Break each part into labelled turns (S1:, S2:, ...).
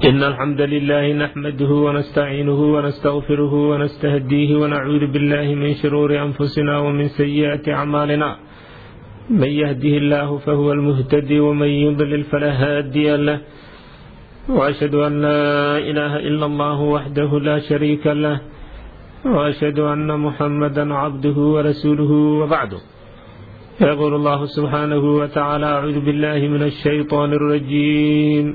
S1: إن الحمد لله نحمده ونستعينه ونستغفره ونستهديه ونعوذ بالله من شرور أنفسنا ومن سيئات أعمالنا من يهده الله فهو المهتدي ومن يضلل فلا هادي له وأشهد أن لا إله إلا الله وحده لا شريك له وأشهد أن محمدا عبده ورسوله وبعده يقول الله سبحانه وتعالى أعوذ بالله من الشيطان الرجيم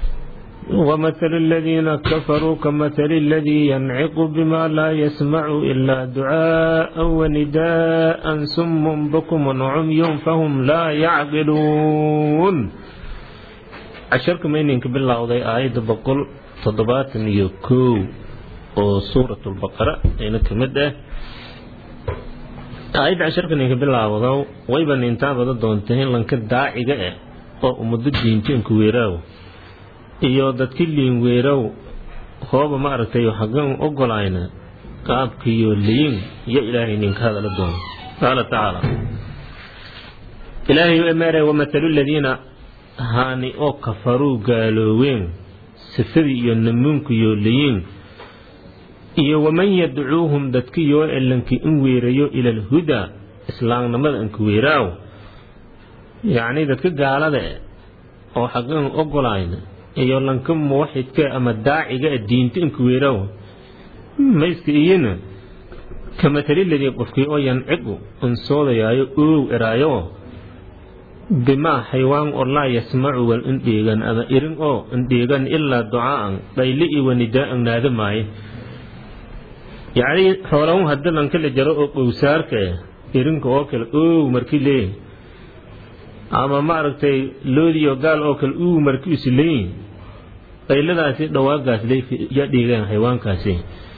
S1: ومثل الذين كفروا كمثل الذي ينعق بما لا يسمع إلا دعاء ونداء سم بكم عمي فهم لا يعقلون casharka mayninka bilowday aayadda boqol toddobaatan iyo kow oo suuratulbaqara ayna ka mid ah aayadda casharka ninka bilaawdo wayba nintaa bada doonta in lanka daaciga ah oo ummado diintiinka weeraaw iyo dadki liin weerow hooba ma aragtay hagan ogolayna qaabkiyo liin iyo ilaahay ninka hadala doono qaala tacaala ilaahay emeere wamatalu ladiina haani oo kafaruu gaalooween sifadii iyo namuunkiyo liyiin iyo waman yadcuuhum dadkiyoo elanki in weerayo ila alhudaa islaamnimada inka weeraaw yacnii dadka gaalada e oo xaqan ogolayna iyo lanka muwaxidka ama daaciga diinta inka weeraaw mayska iyana ka mataliladii qofkii oo yancigu unsoodayaayo oow eraayo bimaa xaywaan oo laa yasmacu wal indheegan ama irin oo indheegan ilaa ducaa'an dhayli iyo wanidaa'an naada maaye yacnii xoolahun haddii lanka la jaro oo qowsaarka ah irinka oo kale oow markii leeyihin ama maaragtay loodiyo gaal oo kale uu markii isu leeyihin dhayladaasi dhawaagaas yaa dheegaan xayawaankaasi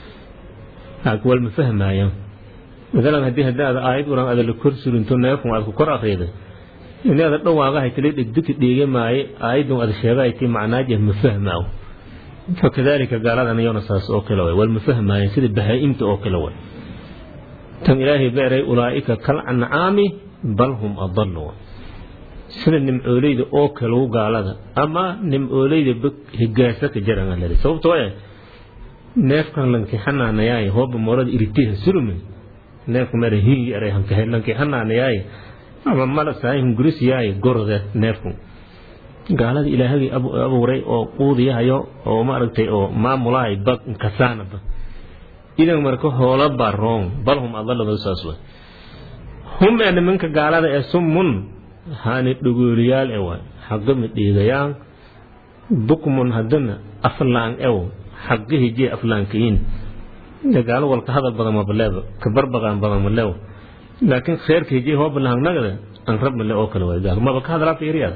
S1: wal ma fahmaayaan maalan haddii haddaada aayad uran ada la kor surinto neefun aad ku kor akhriday inaada dhawaagahay tala dhegdeki dheege maaye aayadun ada sheegahayti macnaaje ma fahmaaw fakadalika gaaladan iyona saas oo kale way wal ma fahmaayan sida bahaa-imta oo kale way tan ilaahay beeray ulaa'ika kal ancaami bal hum adalu sida nimcooleyda oo kalew gaalada ama nimcooleyda higaasa ka jaran sababtoo eh neefkan lanki xanaanayaay hooba moorada iritiha sulume neefka mara hingi eray hankahe lanki xanaanayaay ama malasahay hungurisiyaay gorode neefku gaalada ilaahagii abuuray oo quudiyahayo oo maaragtay oo maamulahay bag kasaanaba idan marka hoola baa roong bal hum adalado saas way hum ee nimanka gaalada ee summun haani dhogooliyaal e waay xaqama dheegayaan bukmun haddana aflaan ew xaqi hijee aflaankayin gaalo walka hadal badan mabaleeba kabarbaqaan badan malew laakiin kheerka hijee hoobalahangnaga an rab male oo kale waay gaal maba ka hadlaa fiiriyaada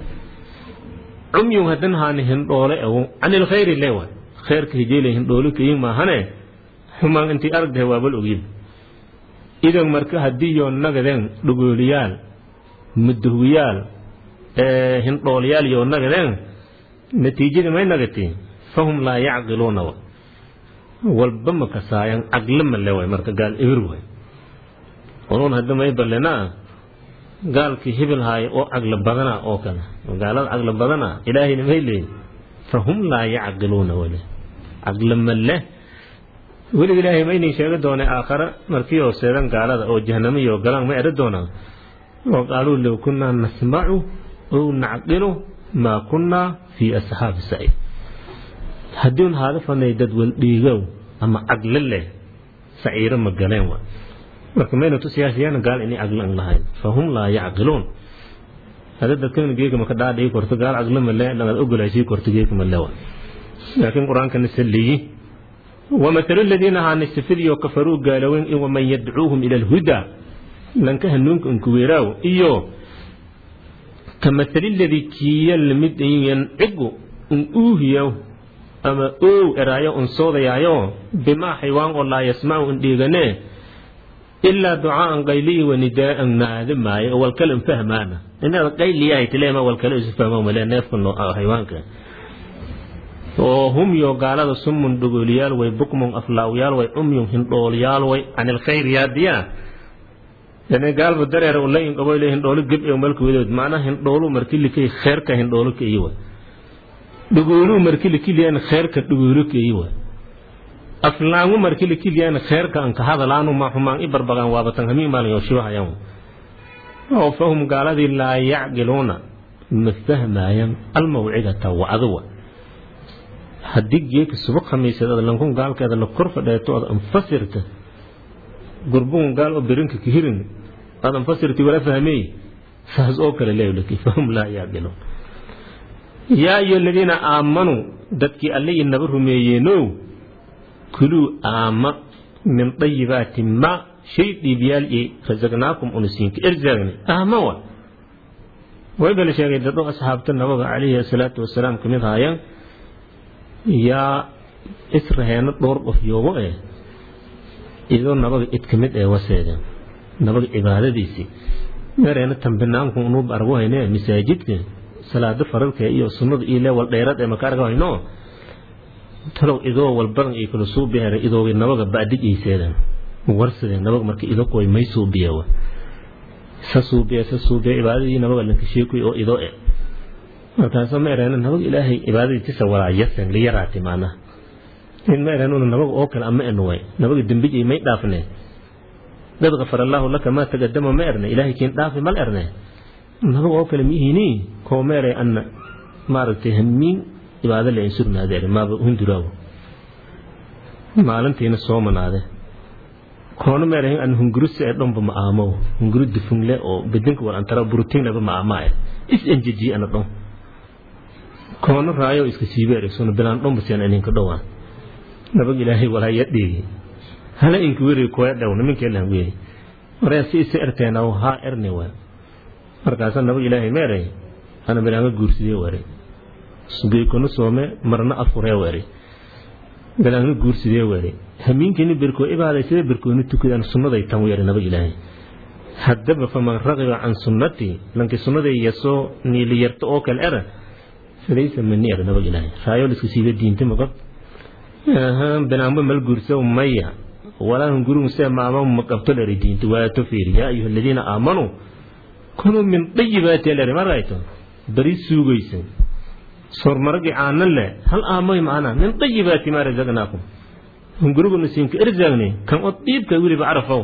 S1: cumyun hadan haani hindhoole ew canil khayri le waay kheerka hijeele hindhoole kayin maahane xumaan intii aragdahe waabal ogyin idan marka haddii yoo nagadeen dhogooliyaal mudahwiyaal hindhoolayaal yoo nagadeen natiijada may nagatiin fahum laa yacqiluuna walba ma kasaayan caqli male waay marka gaal ebir waay unuun hadda may ballenaa gaalkii hibil haayo oo caqli badana oo kale gaalada caqli badana ilaahayna may leeyin fahum laa yacqiluuna wale caqli male weliga ilaahay ma inin sheegi doonay aakhare markii oo seedan gaalada oo jahanamiyo galaan ma eri doonaa oo qaaluu low kunnaa nasmacu ow nacqilu maa kunnaa fii asxaabi saciid haddiun haada fanay dad waldhiigow ama caqli leh saciiro ma galeen wa marka mayna tusiyaasiyana gaal inay caqli an lahayn fahum laa yacqiluun hada dadkan geega maka dhaadhigi korto gaal caqli male lagad ogolaysii korto geega male wa laakiin qur-aankana saliyi wamatalu ladiina haani sifadiyo kafaruu gaalowen in waman yadcuuhum ila alhudaa lanka hanuunka unkuweeraaw iyo ka matali ladii kiya lamid yancigu un uuhiyaw ama oow eraayo un soodayaayo bimaa xaywaan oo laa yasmacu un dheeganee ilaa ducaaan qayliyi wanidaa'an naada maayo oo walkale un fahmaana inaad qayliyahay tileema walkale isu fahmo male neefka xaywaanka oo hum yo gaalada summun dhogooliyaal way bukmun aflaawyaal way umyun hindhooliyaal way canil khayr yaadiyaa yani gaalba dareer ula inqabo le hindhoolo geb ee malka wedood macnaha hindhoolu markii likay kheerka hindhoolo ka iyo way dhugooluu markii la kiliyaan kheerka dhugoolo keeyi wa aflaangu markii la kiliyaan kheerka anka hadalaanu ma xumaan i barbagaan waabatan hamiin maalin yoo shibahayan oo fahum gaaladii laa yacqiluuna ma fahmaayaan almawcidata wacduwa haddii geeka suba khamiiseed lankun gaalkeeda la kor fadheeto ood anfasirta gurbugun gaal oo berinka kihirin aad anfasirti wala fahmey saas oo kale leewlaki fahum laa yacqiluun yaa ayo aladiina aamanuu dadkii alle inaba rumeeyeenow kuluu aama min dayibaati ma shay dhiibyaal i rasaqnaakum unasiinka erzaagni aama wa way bala sheegay dad oo asxaabta nabaga calayhi asalaatu wasalaam kamid haayaan yaa israheena dhowr qof yoogo eh idoo nabaga id ka mid ee waseedeen nabaga cibaadadiisii meereena tambinaanku unuub argu hayne masaajidka salaado faralka iyo sunnada iyo leewal dheerad ee maka arga hayno talow idoo walbadan iyo kala suubihere idooga nabaga ba'dig iiseedan warsadeen nabaga marka ido koy may suubiyawa sa suubiya sa suubiya cibaadadii nabaga lanka sheekuy oo ido e markaasoo ma ereena nabaga ilaahay cibaadadii tisa walaa yasen liyaraati maanaha in ma ereen una nabaga oo kale ama enuway nabaga dembijay may dhaafne dad kafar allaahu laka maa tagadama ma erne ilaahay kiin dhaafi mal erne nabaga oo kale miihini koo meere anna maaragtay hamiin cibaado le insurnaadeere maaba hunduraawo maalintiina soo manaade koona meere an hunguruse ee dhomba ma aamow hunguru dufungle oo bedinka wal antara burutingleba ma aamaa eh is enjeji ana dhom koona raayo iska siibeere suna bilaan dhomba sian ininka dhowaan nabag ilaahay walaa yadhiigi hala inka weri koya dhow niminkeelan weeri maryaa si isa erteenaw haa erne waa markaasa nabag ilaahay meeray ana bilaanga guursidee wari sugeykonu soome marna afuree wari bilaanga guursidee wari hamiinkiini berkoo ibaaday sida berkooni tukadaan sunnaday tan weeri nabag ilaahay haddaba faman raqiba can sunnatii lanki sunnaday yasoo niiliyarto oo kale era falaysa mani er nabag ilaahay raayo liska siiba diinta magab binaanba mal guurso maya walaa hungurun se maama maqabto leri diinta waato fiiri yaa ayuha aladiina aamanuu kunuu min dayibaati leri marayto bari suugaysan sormaragi aanan le hal aamoy maana min dayibaati maa razaqnaakum hunguruguna siinka erzaagne kan od dhiibka weliba carafow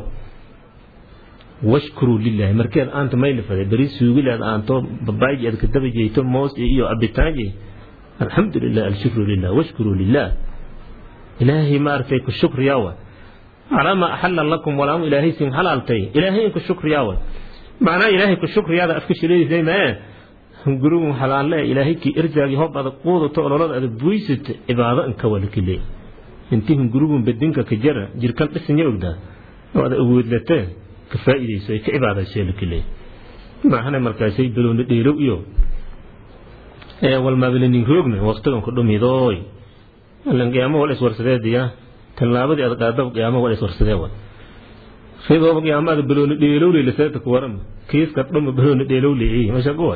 S1: washkuruu lilaahi markeed aanta maylifade bari suugileed aanto babaayji aad kadaba jeyto moos iyo abitaanji alxamdu lilah alshukru lilah washkuruu lilah ilaahay maaragtay ku shukriyaawa calaa maa axala lakum walaamu ilaahay sin halaaltay ilaahay in ku shukriyaawa macnaa ilaahay ku shukriyaada afka shileysay mee hungurugum halaalle ilaahay kii erjaagi hob adag quudato ololada adag buysat cibaado inka walakile intii hungurugum bedinka ka jara jirkan dhisanya ogdaa oo ada awoodlatee ka faa'iidayso ay ka cibaadaysee lakile maahane markaasay balooni dheelow iyo ee walmaabalanin roogna waqtigan ku dhumidooy allan qiyaamo wal iswarsadeediya tallaabadii aad qaadaba qiyaamo wal iswarsadee wa sidooba qiyaamaada balooni dheelowle laseeta ku waran kiiska dhuma balooni dheelowle masha kuwa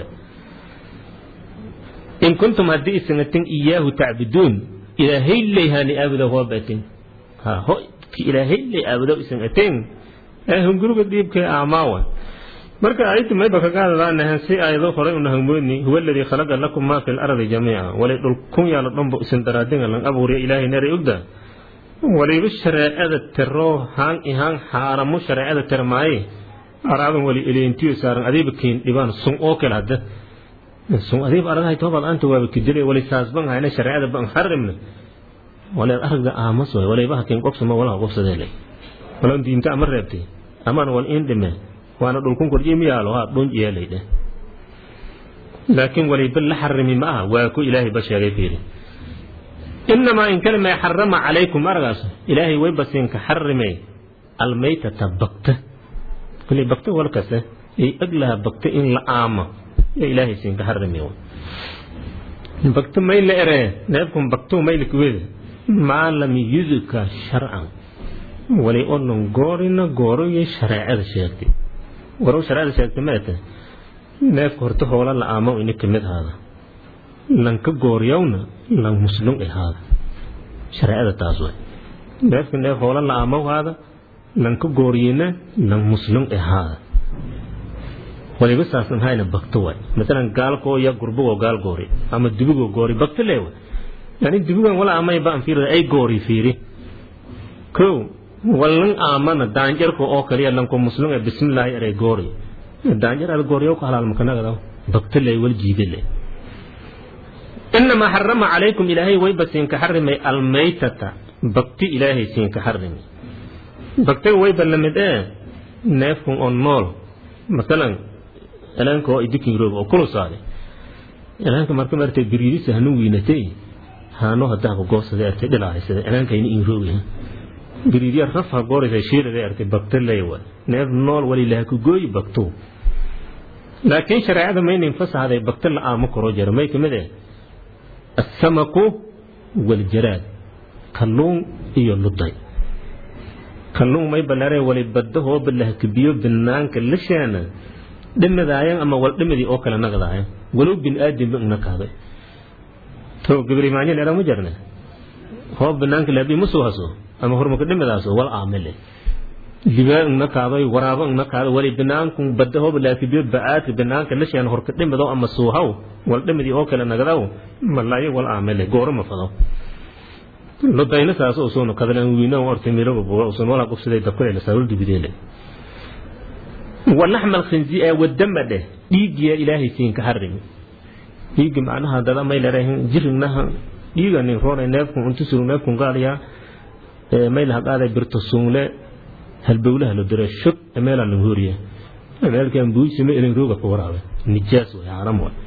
S1: in kuntum haddii isanatin iyaahu tacbuduun ilaahay ley haani aabuda hoo batin ha ho ilaahay ley aabudo isanatin ee hunguruga diibka aamaawa marka aytu mayba kaga hadlaanahan si aayado horay una hangmoodni huwa aladii khalaqa lakum maa fi lardi jamiica walay dhul kun yaalo dhanba isin daraadinga lan abuuriya ilaahay neray ogda waliba shareecada teroo haan ihaan xaaramu shareecada termaaye araadan wali eleentiyo saaran adiiba keen dhibaan sun oo kale hadda sun adiiba aragahay toobaad aanta waaba kidile wali saasban hayna shareecada ban harimna waleed aragda aamas way waliba hakin qobsama walaha qobsadeelay walan diinta ama reebtay amaan wal in dhime waana dhulkun korjiy miyaalo haa dhun yeelaydhe laakiin waliba la xarimi ma aha waa ku ilaahay ba sheegay fiiri inamaa in kalima xarama calaykum aragaas ilaahay way basiinka xarimay almaytata bakta kuli bakta walkase ay aglaha bakta in la aamo ee ilaahay siinka xarimay bakta may la eree neefkun baktu may likuwede maa lam yudka sharcan wali onan goorina gooroyo shareecada sheegtay warow shareecada sheegtay meete neefka horta hoola la aamo ini kamid haada lanka gooryawna lan muslum ahaada shareecada taas way neefka neef hoola la aamo haada lanka gooryina lan muslum ahaada waliba saasan hayna bakto waay masalan gaalkoo ya gurbagoo gaal goori ama dubigoo goori bakto leewa yani dubigan wala amay baan fiirada ay goori fiiri kow wallan aamana daanjarka oo kaliya lanko muslim ee bismillaahi eray goori daanjar al gooriyo ka halal makanagada bakto lee wal jiide lee إنما حرم عليكم إلهي ويبا سينك حرمي الميتة بكتي إلهي سينك حرمي بكتي ويبا لمد إيه نافكم أون نول مثلا إلانك هو إدكين روب أو كل صالي إلانك مركم أرتي بريدي سهنو وينتي هانو هدا قوس ذا أرتي دلا هيسد إلانك إني إن روبي بريدي رفع قوري ذا شير ذا أرتي بكتي ليوا ناف نول ولي لهكو قوي بكتو لكن شرعي ما ينفس هذا بكتي لآمك روجر ما يكمده السمك والجراد kalluun iyo luday kalluun may balare wali badahoo balahkabiyo banaanka lashaana dhimadaayan ama wal dhimadii oo kale nagdaayan walow bin aadamba igna kaaday to gabrimaanya leera ma jarne hoo banaanka lahabi ma soo haso ama hormaka dhimadaaso wal aamile libaa igna kaaday waraabo igna kaaday wali banaanku badahoo balahkabiyo ba'aadka banaanka lashaana horka dhimado ama suuhaw wal dhimadii oo kale nagdaw malaayo wal aamile gooro ma fado lodayna saas oo soo kadalan wiina ortay miro boo soo wala qofsaday dabkay la saawul dibidele walaxmal khinzi ee wadamade dhiigiya ilaahay siin ka harimi dhiigi macnaha dada may leedahay jirignaha dhiiga nin roona neefku intu suru neefku gaaliya ee may laha qaaday birto suunle halbowlaha lo diray shub meela la horiya meelkan buusime ilin rooga ku waraabe nijaas way haram way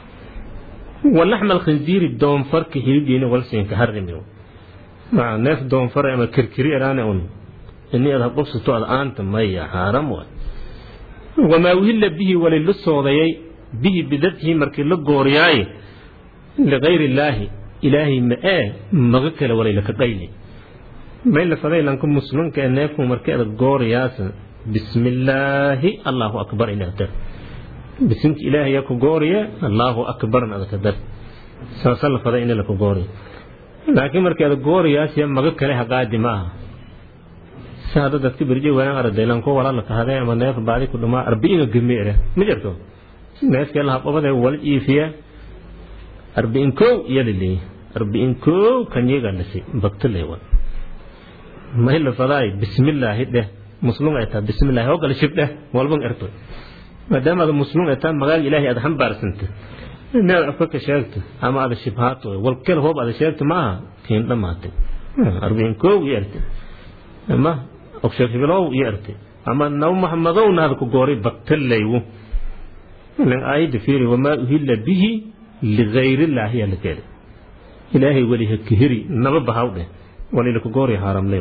S1: walaxmal khinziiri doonfarka hilidiina walsiin ka harimi neef doonfar ama kirkiri eraane un ini ad habqobsato ad aanta maya xaaram waay wamaa uhilla bihi wali la soodayay bihi bidatihi markii la gooriyaaye ligayri illaahi ilaahay ma ee maga kale walay laka qayli may la faday lanka muslimka ee neefku markii ada gooriyaasa bismillaahi allahu akbar inaad dar bisinka ilaahay ku gooriye allahu akbarna adaka dar saasa la faday in laka gooriyo laakiin markeeda gooriyaasiya maga kale haqaadi ma aha si hadda dadka berje wanaan ardaylan ko walaala kahadee ama neef baadi ku dhumaa arbi'ina gameere ma jirto neefkee laha qabadee wal iifiya arbi'in kow iyada leeyi arbi'in kow kanyiga lasi bagta leewan may la fadaay bismillaahi dheh muslum ay tahay bismillaahi oo kale shib dheh walban erto maadaama ada muslum ay tahay magaaga ilaahay aad xambaarsanta inaad afka ka sheegto ama ada shibhaato wal kale hoob ada sheegto ma aha kiin dhamaatay arbiin koow iyo erte ama ogsheekibilow iyo erte ama naw maxmadowna hada ku gooray baktalaywu lan aayadda fiiri wamaa uhilla bihi ligayrillahi yaa la keeday ilaahay weli ha kahiri naba bahaw dheh walila ku gooray haaramlay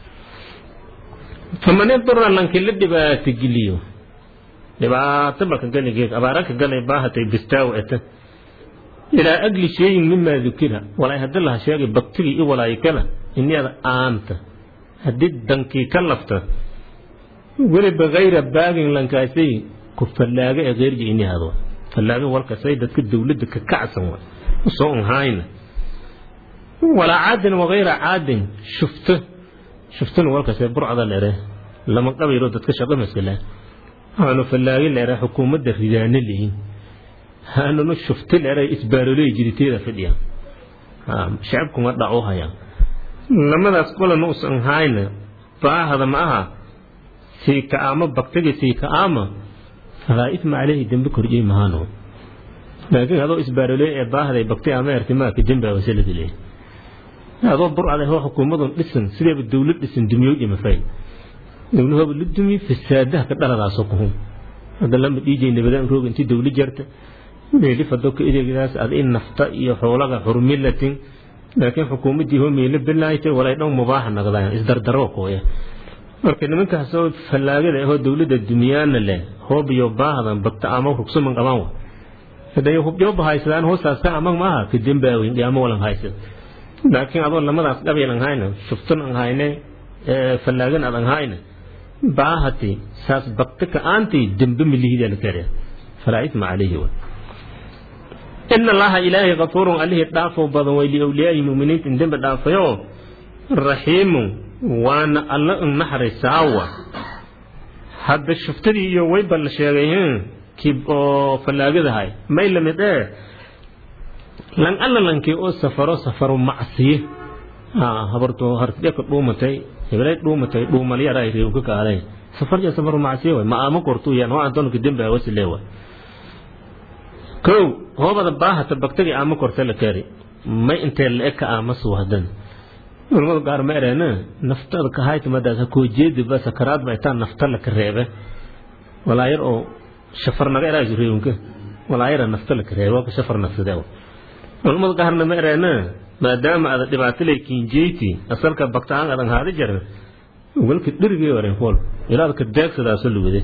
S1: faman idura lanki la dhibaato geliyo dhibaato baka galigeed abaaraka galay baahatay bistaaw eta ilaa agli shayin mimaa dukira walay haddii laha sheegay baktigii i walaayo kala iniyada aanta haddii dankii ka lafta weliba hayra baagin lankaasay ku fallaaga ee keyrji inihado fallaaga walkasay dadka dowladda ka kacsan wa usoo unhaayna walaa caadin wagayra caadin shufto shuftona walkasay burcada leere lama qabayro dadka shaqo maskala haanu fallaagi leere xukuumadda ridaano leyin haanuna shufto leere isbaaroley jiriteeda fidhiya shacabkuma dhaco haya lamadaas qolana usan hayna baahada ma aha sii ka'aama baktiga sii ka'aama falaa isma caleyhi dembe korjey mahaano laakiin adoo isbaaroley ee baahday bakti ama ertimaaka demba wasaladi leey adoo burcada hoo xukuumadun dhisan sideeba dowlad dhisan dumiyowd imafay dowlahooba la dumiye fasaadaha ka dhaladaasoo kuhun hadda lama dhiijay nabadaan rooga intii dowla jarta meeli fadoka ideegdaas ad in nafta iyo xoolaga xurmilatin laakiin xukuumaddii hoo meelo bilaaytay walay dhan mubaaxa naqdaan isdardaro kooya marka nimankaasoo fallaagada ahoo dowladda dumiyaana leh hoob iyo baahdan bagta ama rugsuman qabaan wa haday hubjooba haysadaan hoostaasta amag maaha ka dembaaweyn dhiyaamo walan haysad laakiin adoo lamadaas qabiil an hayna shuftun an hayne fallaagan ad an hayna baahati saas bakta ka aantii dembe milihida la kare falaa isma calayhi wa ina allaha ilaahay kafuurun allihii dhaafoo badan way liawliyaahi muminiinta in dembe dhaafayo raxiimun waana alla in naxrisaawa hadda shuftadii iyo wayba la sheegay kii oo fallaagadahay may lamid ee lan alla lankii oo safaro safaro macsiye habarto hartidheka dhuumatay hebelay dhuumatay dhuumalyara ay reew ka kaaday safarja safaro macsiye way ma aama kortu yan waa antonka dembe wasile way kow hoobada baahata bagtagi aama korta la kari may intee la eg ka aama suwahdan culamada qaar ma ereena naftada ka haytamadaas ha koo jeedi ba sakaraad ba itaa nafta la ka reebe walaayar oo shafar naga eraasu reewnka walaayara nafta la ka reebe waa ka shafar nafsadee culamada qaarna ma ereena maadaama ada dhibaato lay kinjeyti asalka bagtaan adan haada jarna walka dhirigay oren hol ilaada ka deegsadaaso lugade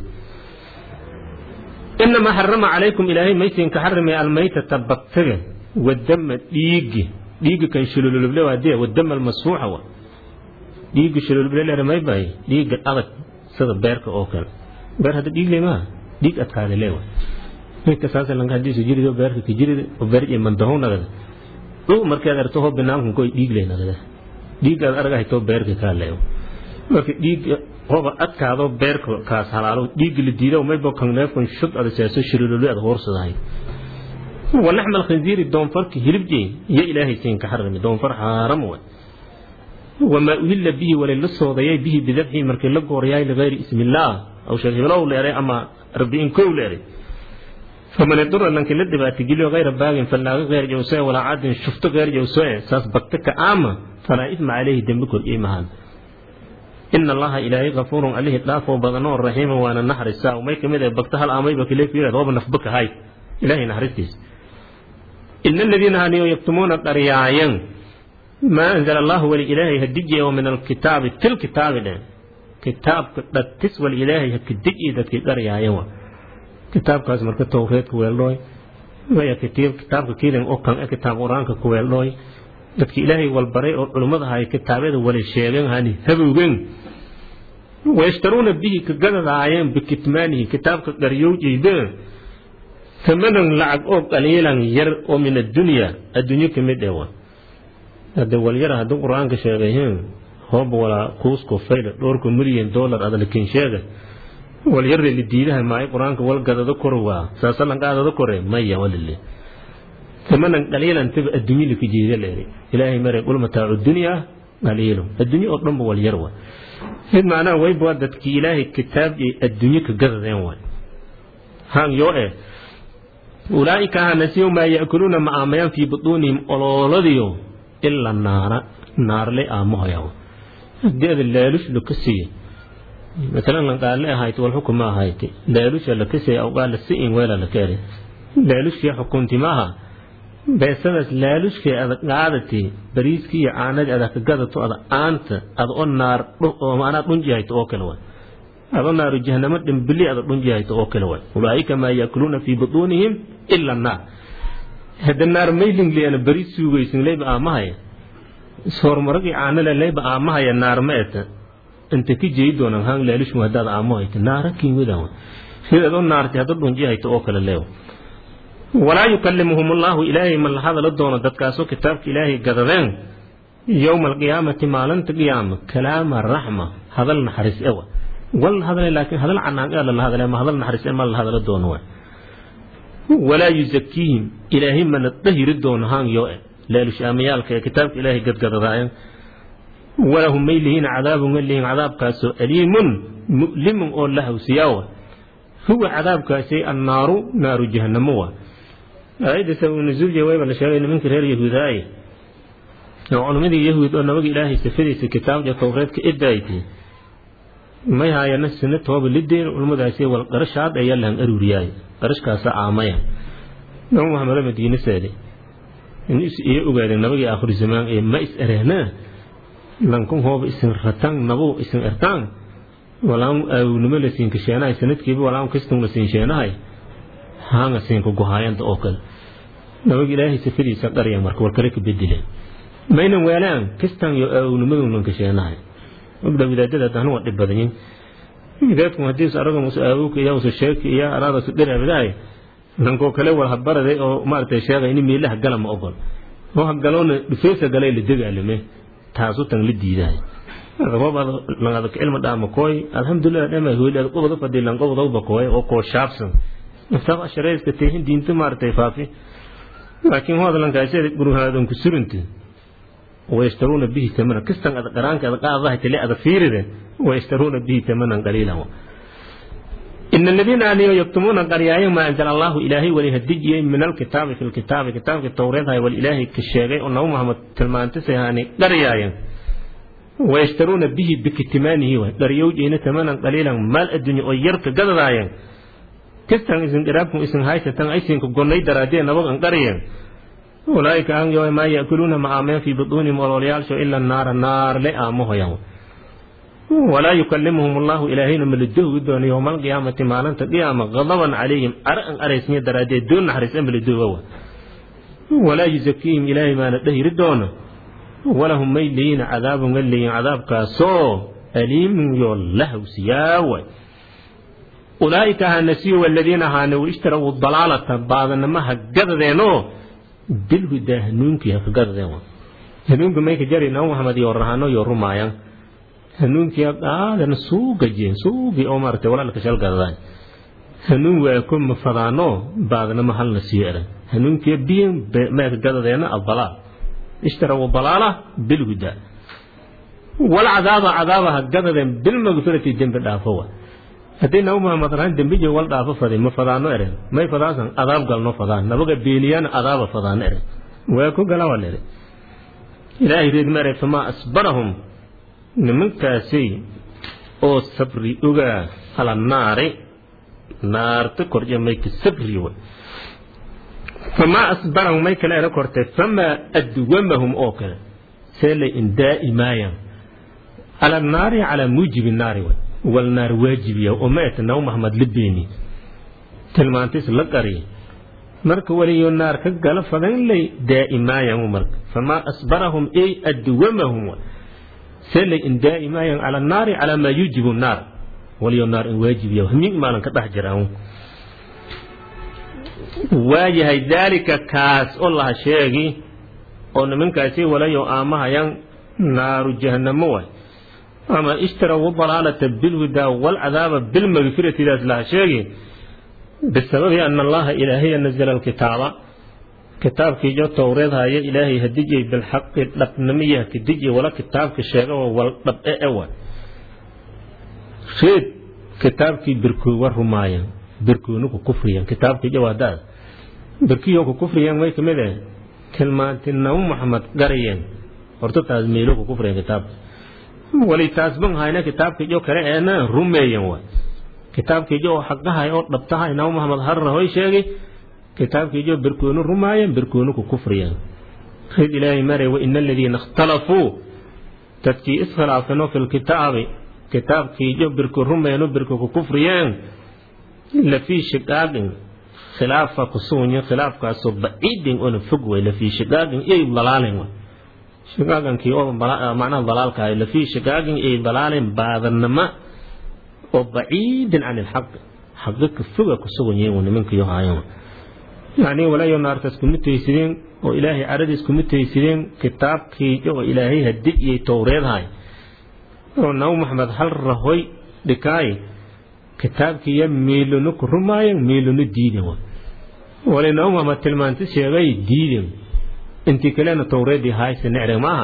S1: inamaa xarama calaykum ilaahay maysin ka xarimay almaytata bagtaga wadama dhiigi dhiiga kan shululuble waadee wadama almasfuuxa wa dhiiga shululuble leer may bahay dhiiga adag sida beerka oo kale beer hadda dhiig le maaha dhiig adkaada leewa ninka saasa lanka hadiisu jirido beerka ka jirida oo beer iyo mandahow nagada dhuu markeed arto hoo binaankan koy dhiig le nagada dhiigaad argahay too beerka kaa leewa marka dhiiga hoba adkaado beerka kaas halaalo dhiiga la diido maybo kan neefkan shud ada seeso shululuble ada hoorsadahay ولحم الخنزير دون فرق هلبجي يا إلهي سين كحرم دون فرق حرام وما أهل به ولا للصوضيي به بذبحه مركي لقو رياي لغير اسم الله أو شيخ الله لأري أما ربين كو لأري فمن يضر لنك لدي باتجيله غير باغ فلا غير جوساء ولا عاد شفت غير جوساء ساس بكتك آما فلا إثم عليه دمك الإيمان إن الله إلهي غفور عليه إطلاف وبغنو الرحيم وأنا النحر الساعة وما يكمل بكتها الأمي بكليك يرد هو بنفبك هاي إلهي نحرتيس إن الذين هانيوا يكتمون قريايا ما أنزل الله ولإلهي هدجي ومن الكتاب تل كتاب ده كتاب تسوى الإلهي هكدجي ده قريايا كتاب كاس مركة توفيت كويلوي ويا كتير كتاب كيلن أو كان كتاب قرآن كويلوي dadka ilaahay walbaray oo culummada hay kitaabada wala sheegeen hani habowgen wayashtaruuna bihi ka gadadaayeen bikitmaanihi kitaabka qaryowjayda ثمنا لعق أو قليلا ير أو من الدنيا الدنيا كمية دوا هذا واليرى هذا القرآن كشاغيهم هوب ولا قوس كفيل دورك مليون دولار هذا لكن شاغ واليرى اللي دينها معي قرآن كوال قد ذكروا ساسلا قد ذكروا ما يا ولله ثمنا قليلا تبقى الدنيا اللي في جيزة لأري إلهي مرة يقول متاع الدنيا قليل الدنيا أطلب واليروى هذا معناه ويبوا دتك إلهي كتاب الدنيا كقذ ذنوان هان يوئي أولئك نسيوا ما يأكلون مع ما في بطونهم أولولديو إلا النار نار لي آمها يو ديد الليلوش لكسي مثلا لن قال لي هايت والحكم ما هايت ليلوش لكسي أو قال السئين ولا لكاري ليلوش في حكومتي معها بسبب ليلوش في قعدتي بريسكي عاند أذا كقدتو أذا أنت أذا النار وأنا تنجي هايت أوكل هذا نار جهنم دمبلي هذا دنجي هاي توكل وين أولئك ما يأكلون في بطونهم إلا النار هذا النار ميلين لي أنا بريد سوغي سن لي بقى ما هي صور مرقي عانا لي بقى ما هي النار ميت أنت كي جيد دون هان ليلش مهداد عامو هيك نار كي ودا هذا دون نار هذا دنجي هاي توكل له ولا يكلمهم الله إلهي من هذا لدون دتكاسو كتاب إلهي قدرين يوم القيامة ما لن قيامة كلام الرحمة هذا النحرس أول wal hadlay laakiin hadal canaan ee la hadlay ma hadal naxariis ma la hadla doono waa walaa yuzakiihim ilaahay mana dahiri doono haan yo e leelush amayaalka ee kitaabka ilaahay gadgadadaayan walahum maylihiin cadaabun lihin cadaabkaasoo aliimun mu'limun oo la hawsiyaawa huwa cadaabkaasi annaaru naaru jahannamo waa aayadda sabab nuzuulja wayba la sheegay nimanka reer yahuudaaye oo culumadii yahuud oo nabaga ilaahay sifadiisa kitaabka towreedka idaayti may haayana sina tooba lideen ulmadaasi wal qarashaad ayaa lahan aruuriyaay qarashkaasa aamaya nabi maxamed madiine seede in is iyo ogaadeen nabagii aakhir zamaan ee ma is erehnaa lankun hooba isin ratan nabu isin ertaan walaan aawnimo la siin kasheenahay sanadkiiba walaan kastun la siin sheenahay haanga siinka gohaayanta oo kale nabaga ilaahay sifadiisa qarya marka war kale ka bedeleen maynan weelaan kastan iyo aawnimadun lan kasheenahay ogda wadaadada hadana waa dhib badanyin wadaadku hadii araga musu aawuka iyo musu sheeki iyo araada su dhiraabadaay lankoo kale war habaraday oo maaragtay sheegay in meelaha gala ma ogol oo hagaloona dhufeesa galay la degaalame taasu tan la diidaay roobada langada ilma dhaama kooy alhamdulillah dhama hoylaad qobada fadii lan qobada uba kooy oo koo shaabsan naftaada shareyska teehin diinta maaragtay faafi laakiin hoodlankaasada gurhaadan ku surinti wayashtaruuna bihi tamanan kistan ada qaraanka ada qaadaha tele ada fiiride wayashtaruuna bihi tamanan qaliilan إن الذين آمنوا يكتمون قرياي ما أنزل الله إلهي ولهدجي من الكتاب في الكتاب كتاب التوراة والإله كالشيغي أنه محمد تلمان تسيهاني قرياي ويشترون به بكتمانه قريو جينا تمانا قليلا مال الدنيا ويرك قدرايا كستان إذن قرابكم إذن هايسة تن أيسين كقولي درادين نبغى قريا أولئك أن يوم ما يأكلون معامين في بطونهم ولوليال إلا النار النار لآمه يوم ولا يكلمهم الله إلهين من الدهو دون يوم القيامة ما لن قيامة غضبا عليهم أرأن أريسني درادين دون نحرس من الدهو ولا يزكيهم إلهي ما ندهي ردونه ولهم ميلين عذاب ملين عذاب كاسو أليم يولله سياوي أولئك هانسيوا والذين هانوا اشتروا الضلالة بعض ما هجدنو بالهدى هنونك هجدنو هنونك ما يكجري نو محمد يورهانو يورمايان هنونك هذا سوق جين سوق أمرت ولا لك شل قدان هنون ويكون مفضانو بعضنا محل نسيئة هنونك بين ما يكجدنو الضلال اشتروا الضلالة بالهدى والعذاب عذابها قدر بالمغفرة الجنب الدافوة haddii nabi maxamed rahan dembijo wal dhaafo faday ma fadaano eren may fadaasan adaab galno fadaan nabaga beeniyana adaaba fadaano eren waa ku gala waa lere ilaahay reed mare famaa asbarahum nimankaasi oo sabri ogaa ala naari naarta korje may ka sabri way famaa asbarahum may kale era kortay famaa adwamahum oo kale see lay in daa'imaayaan ala naari calaa muujibi naari way walnaar waajibiya oo ma eta nabi maxamed la beeni tilmaantiis la qariya marka waliyo naar ka gala fadan lay daa'imaayaan marka famaa asbarahum ay adwamahum see lay in daa'imaayaan cala naari calaa maa yuujibu naar waliyo naar in waajibiya min maalan ka dhex jiraan waayahay daalika kaas oo laha sheegi oo nimankaasi walayo aamahayan naaru jahannamo waay ama ishtaraw dalaalata bilhudaa walcadaaba bilmagfirati daas laha sheegi bisababi ana allaha ilaahiya nazala alkitaaba kitaabkiiyo towreed haya ilaahay hadijay bilxaqi dhabnimiya kadijay wala kitaabka sheega oo wal dhab'e ewa reed kitaabkii birkoowa rumaayan birkoonu ku kufriyan kitaabkii jawaadaad birkiyo ku kufriyan way kamid eh tilmaanti nabi maxamed garayeen horta taas meelo ku kufriyan kitaabka wali taas ban hayna kitaabkiiyo kale eena rumeeyan wa kitaabkiiyo oo xaqahay oo dhabtahay nabi maxamed harra hoy sheegay kitaabkiiyo birkoonu rumaayan birkoonu ku kufriyan reed ilaahay maray wa ina aladiina ikhtalafuu dadkii iskhilaafano fi lkitaabi kitaabkiiyo birku rumeenu birku ku kufriyeen lafii shiqaaqin khilaafa kusuunyo khilaafkaasoo baciidin oona fog way lafii shiqaaqin iyay dalaalin way shiqaaqankii oo macnaha dalaalka ahay lafii shiqaaqin iyay dalaalin baadanama oo baciidin can ilxaqi xaqi ka foga kusugan yihiin nimankiyo haayan yacni walayo naartaas kuma taysideen oo ilaahay caradiis kuma taysideen kitaabkii oo ilaahay hadi iyay towreedhay oo nabi maxamed hal rahoy dhikaay kitaabkiiyo miilunu ku rumaayan miilunu diiden wa wali nabi maxamed tilmaanti sheegay diiden intii kalena towreedii hayse necre maaha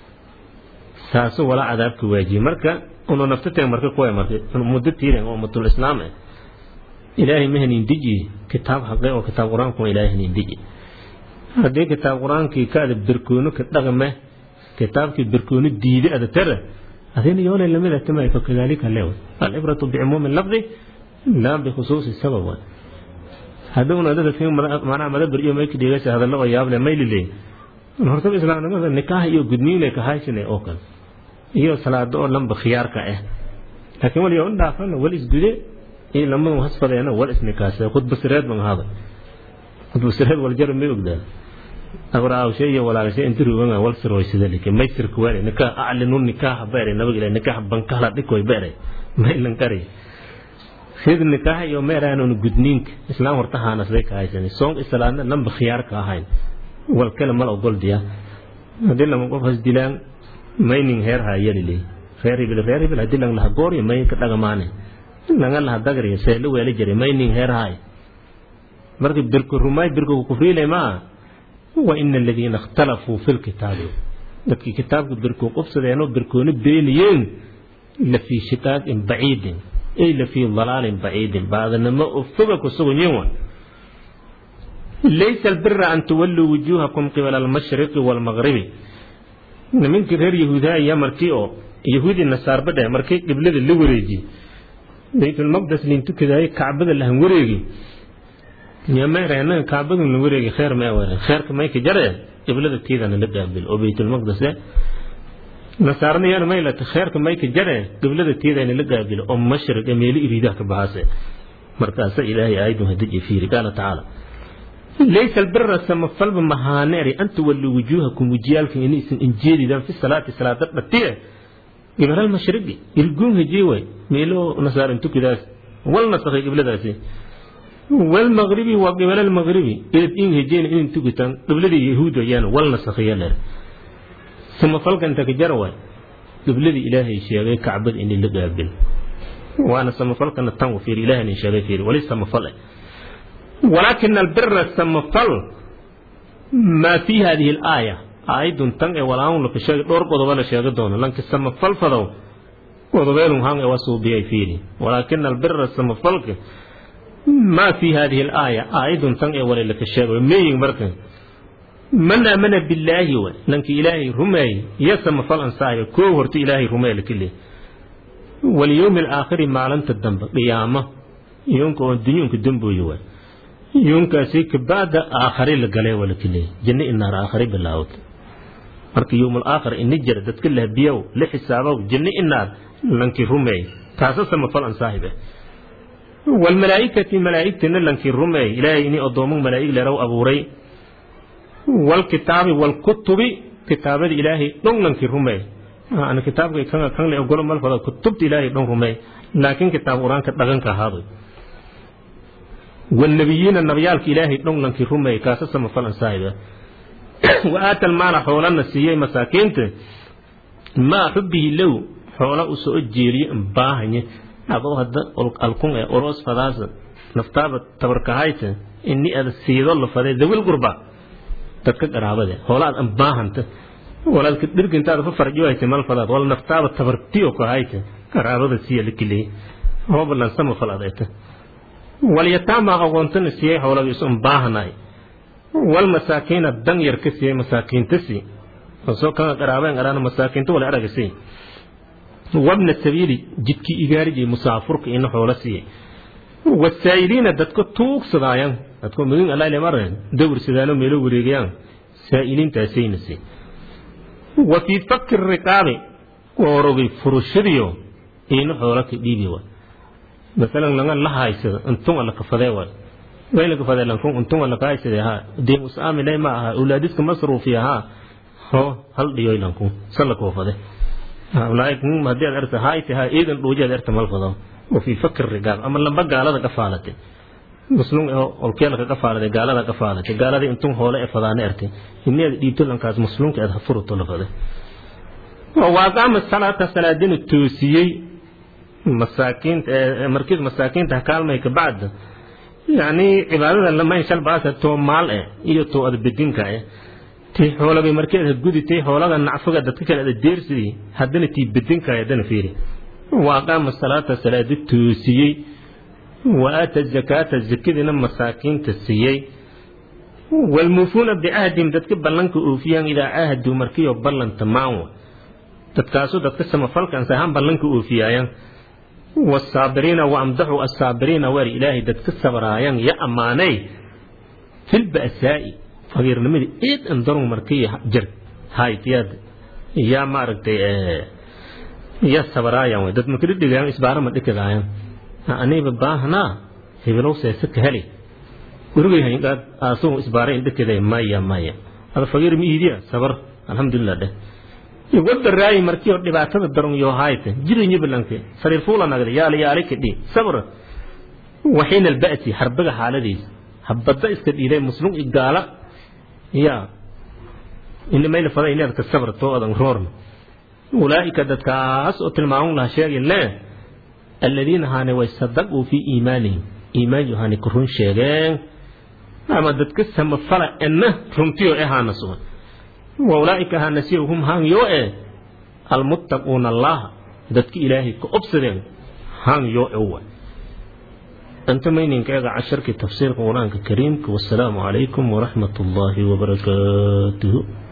S1: saasu wala cadaabka waajiyey marka unu naftatee marka kuwa marka muddo tiiren oo ummatul islaam ah ilaahay ma hanin deji kitaab haqe oo kitaab qur-aanku ilaahay hanin deji haddii kitaab qur-aankii ka ada birkoono ka dhaqme kitaabkii birkoono diide ada tara adina yoolay lamid atamay fakadalika leewa alibratu bicumuumi lafdi laa bikhusuusi sabab hadhowna dada fi macnaha madabar iyo mayka dhigaysa hadallo oo yaable maylile hortaba islaamnimada nikaaha iyo gudniinay ka haysine oo kale iyo salaado oo lamba khiyaarka ah laakiin waliyo un dhaafana wal isgude iyo lamadu hasfadeena wal isnikaase khudbasireed ban ahada khudbasireed waljar may ogdaa abraawshe iyo walaalashe inti ruugan wal sirooysida leke may sirka waare nikah aclinu nikaaha beere nabag ilaa nikah bankala dhikoy beere maylan kari sid nikaaha iyo meeraanon gudniinka islaam horta haanasday ka haysan soon islaamna lamba khiyaar ka ahayn wal kale mal ogol diya haddii lama qof has dilaan mayning heer ha yelile reer hibil reer hibil haddii lang laha gooryo may ka dhagamaane langa laha dagriya seelo weeli jiray mayning heer haay marka birka rumaay birka kufriilay maa wa ina aladiina ikhtalafuu fi lkitaabi dadkii kitaabka birkuu qubsadeenoo birkoona beeniyeen la fii shiqaaqin baciidin ay la fii dalaalin baciidin baadanimo oo foga ku suganyin wa laysa albira an tuwalluu wujuuhakum qibala almashriqi waalmaqribi nimankii reer yahuudaaya markii oo yahuudi nasaarba dheh markii qiblada la wareeji baytulmaqdes liin tukadaayay kacbada lahan wareegi yameereenaga kacbadan la wareegi kheer mee were kheerka mayka jare qiblada tiidana la qaabil oo baytulmaqdes nasaarna yana maylata kheerka mayka jare qiblada tiidana la qaabil oo mashriq ee meelo iriidaha ka baxaase markaasa ilaahay aayadun hadaji fiiri qaala tacaala laysa albira samafalba mahaaneeri an tuwalluu wujuuhakum wejiyaalkan inaysan injeedidaan fi salaati salaada dhatiye qibala almashriqi irguun hejii way meelo nasaaran tukidaas wal nasakhay qibladaasi walmaqribi waa qibala almaqribi eed in hejeen in tukitaan qibladii yahuud ayaan wal nasakhiya leer samafalka inta ka jar way qibladii ilaahay sheegay kacbada in la qaabil waana samafalkana tan u fiiri ilaahay sheegay fiiri wali samafal ولكن البر السمفل ما في هذه الآية آية تن ولاون لك شيء دور قدوة لا شيء دون لانك السمفل فدو قدوة هم وسو بي فيني ولكن البر السمفل ما في هذه الآية آية تن ولا لك شيء مين مركن من آمن بالله و لانك إلهي رمي يسمى فلان سايا كو ورت إلهي رمي لكله واليوم الآخر ما لن تدنب قيامة يونك الدنيا كدنبو يوه yunkaasi kabacda aakhare la galay waa laka leeyay janno inaar aakhare bilaawd marka yowmal aakhir ini jira dadka lahbiyow la xisaabow janno inaar lankii rumeey taasa samafal an saahibe walmalaa'ikati malaa'igtina lankii rumeey ilaahay ini odoomo malaa'ig leeraw abuuray walkitaabi walkutubi kitaabada ilaahay dhon lankii rumeey ana kitaabka kan kan le ogolo malfada kutubta ilaahay dhon rumeey laakiin kitaab qur-aanka dhaqanka ahaaday والنبيين النبيالك إلهي دون لنك رمي كاسس مفلن سايبا وآتى المال حولنا سيئي مساكينت ما حبه لو حولا أسوء الجيري باهني أبو هذا الكون أروس فداس نفتاب تبركهايت إني أذا سيد الله فدي ذوي القربة تتكك رابده حولا أن باهنت ولا تدرك انت هذا فرجوا احتمال فداد ولا نفتاب تبرتيو كهايت رابده سيئ لكلي هو بلن سمو فلادته walyataama aqoontana siiyey howlagiisu un baahnay walmasaakiina dan yar ka siiyey masaakiinta sii soo kana qaraabeen qaraana masaakiinta wala aragasi wabna sabiili jidkii igaariji musaafurka ina hoola siiyey wasaa'iliina dadka tuugsadaayan dadka mudin allah ile mareen dawr sidaano meelo wareegayaan saa'iliintaasayna sii wa fii fakki riqaabi qoorogay furushadiyo ina hoola ka dhiibi wa مثلا لنا لا هايسد انتم اللي كفدي ولا وين اللي كفدي لكم انتم اللي كايسد ها دي مسامي لي ما اولادك مصروف ها هو هل ديو لكم سلك وفده أولئك ما دي أرت هاي تها إذن روجا أرت مالفضا وفي فكر الرجال أما لما قال هذا كفالته مسلم أو كيلا كفالة قال هذا كفالة قال هذا أنتم هؤلاء فضان أرتي إني ديت لهم كاز مسلم كأذا فرط لفظه وأقام الصلاة صلاة دين التوسيي masaakiinta markiis masaakiinta kaalmay ka bacda yani cibaadada lama shal baasa too maal eh iyo too adbedinka eh tii xoolagay markii aad guditay xoolaga nacfaga dadka kale aad deersidii haddana tii bedinka haddana fiiri wa aqaama salaata salaadi toosiyey wa aata zakaata zakadina masaakiinta siiyey walmuufuuna bicahdihim dadka ballanka oofiyaan idaa caahaduu markiyo ballanta maanwa dadkaasu dadka samafalkan sahaan ballanka oofiyaayaan والصابرين وامدحوا الصابرين ور إلهي دتك الصبرايان يا أماني في البأساء فغير نمدي إيد انظروا مركية جر هاي تياد يا مارك يا صبرايان ودت مكرد دقيان إسبارة ما دكذايان أني بباهنا هبلو سيسك هلي ورغي هين قاد آسو إسبارة دكذا مايا مايا هذا فغير ميديا صبر الحمد لله ده wadda raayi markii oo dhibaatada daran iyo hayte jirinyo bilanke sariir fuula nagda yaala yaala kadhi sabr waxiina alba'si harbaga xaaladiisa habada iska dhiiday muslim igaala ya inna mayla fada inaad ka sabrto adan roorna ulaa'ika dadkaas oo tilmaamun laha sheegin le aladiina haane way sadaquu fii iimaanihim iimaan yohani ku run sheegeen ama dadka samafala enna runtiyo e haana sugan wa ulaa'ika haanasiyo hum haan yoo e almuttaquuna allaha dadka ilaahay ka obsadeen haan yoo e wa أنت مين كذا عشر تفسير القرآن الكريم والسلام عليكم ورحمة الله وبركاته